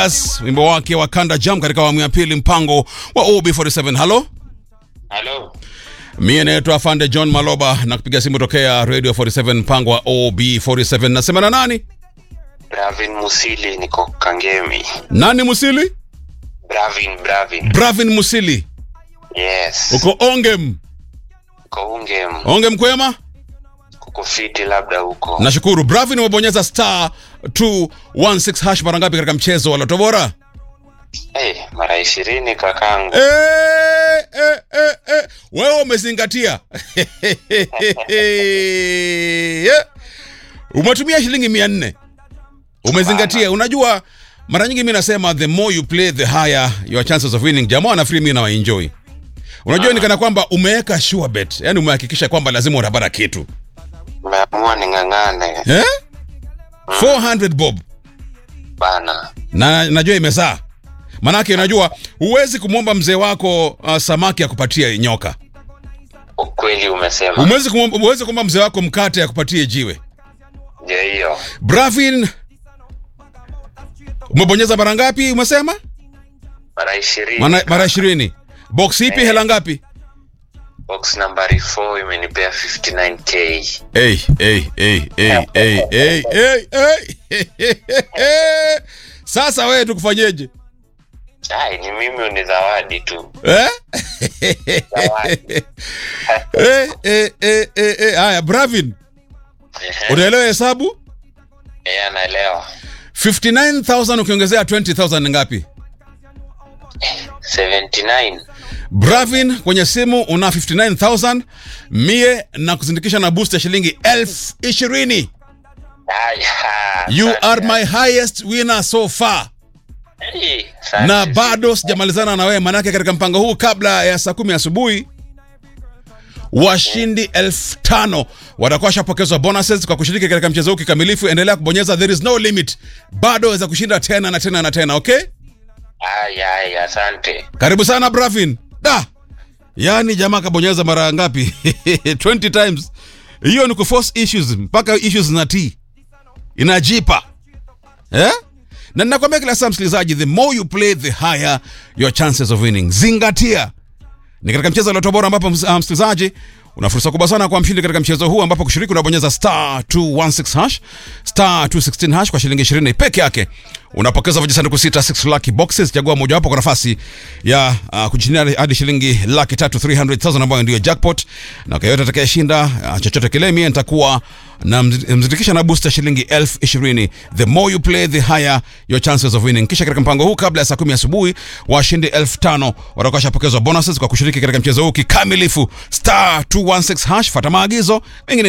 As, wimbo wake wa Kanda Jam katika awamu ya pili mpango wa OB47. Halo, Halo. mie naitwa Afande John Maloba na kupiga simu tokea Radio 47 mpango wa OB47. Nasema na nani? Bravin Musili niko Kangemi. Nani Musili? Bravin, Bravin. Bravin Musili. Yes. Uko Ongem. Uko Ungem. Ongem kwema? Kuko fiti labda huko. Nashukuru. Bravin umebonyeza star 216 hash mara ngapi katika mchezo wa Loto Bora? Eh, mara ishirini kakangu. Eh, eh, eh, eh. Wewe umezingatia Yeah. umetumia shilingi mia nne umezingatia. Unajua, mara nyingi mi nasema the more you play the higher your chances of winning. Jamaa nafikiri mi nawaenjoy. Unajua, ni kana kwamba umeweka sure bet, yani umehakikisha kwamba lazima utapata kitu Umeamua ning'ang'ane eh? 400 bob bana. na najua imezaa, manake unajua huwezi kumwomba mzee wako uh, samaki akupatie nyoka Ukweli umesema. Umewezi kumwomba uweze kumwomba mzee wako mkate akupatie jiwe. Je, hiyo. Bravin, umebonyeza mara ngapi? Umesema Mara ishirini. Mana- mara ishirini. Box ipi? Eh. Hela ngapi? Box nambari 4 imenipea 59k. Hey, hey, hey, hey, hey, hey, hey, hey. Sasa wewe tukufanyeje Ai, ni mimi ni zawadi tu. eh? Zawadi. Eh, eh, eh, eh, eh. Haya, Bravin, Ehe. unaelewa hesabu? Eh, anaelewa. 59000 ukiongezea 20000 ni ngapi? 79. Bravin kwenye simu una 59000 mie na kuzindikisha na boost ya shilingi elfu ishirini. Ai, ha, You asante. are my highest winner so far, Eh, asante. na bado sijamalizana na wewe, manake katika mpango huu kabla ya saa kumi asubuhi washindi elfu tano watakuwa washapokezwa bonuses kwa kushiriki katika mchezo huu kikamilifu. Endelea kubonyeza, there is no limit, bado waweza kushinda tena na tena na tena. Okay, Ai, ai, asante. karibu sana Bravin. Da, yaani jamaa kabonyeza mara ngapi? 20 times. Hiyo ni kuforce issues mpaka issues na t inajipa eh? na ninakwambia kila saa msikilizaji, the more you play the higher your chances of winning. Zingatia ni katika mchezo wa Loto Bora ambapo ms- ah, msikilizaji una fursa kubwa sana kwa mshindi katika mchezo huu ambapo kushiriki unabonyeza star 216 hash star 216 hash kwa shilingi 20 peke yake unapokeza vijisanduku sita 6 lucky boxes chagua mojawapo kwa nafasi ya uh, kujishindia hadi shilingi laki tatu 300,000 ambayo ndio jackpot na kwa yote atakayeshinda uh, chochote kile mie nitakuwa na mzi- mzindikisha na booster shilingi elfu ishirini the more you play the higher your chances of winning kisha katika mpango huu kabla ya saa kumi asubuhi washindi elfu tano watakuwa washapokezwa bonuses kwa kushiriki katika mchezo huu kikamilifu star 216 hash fata maagizo mengine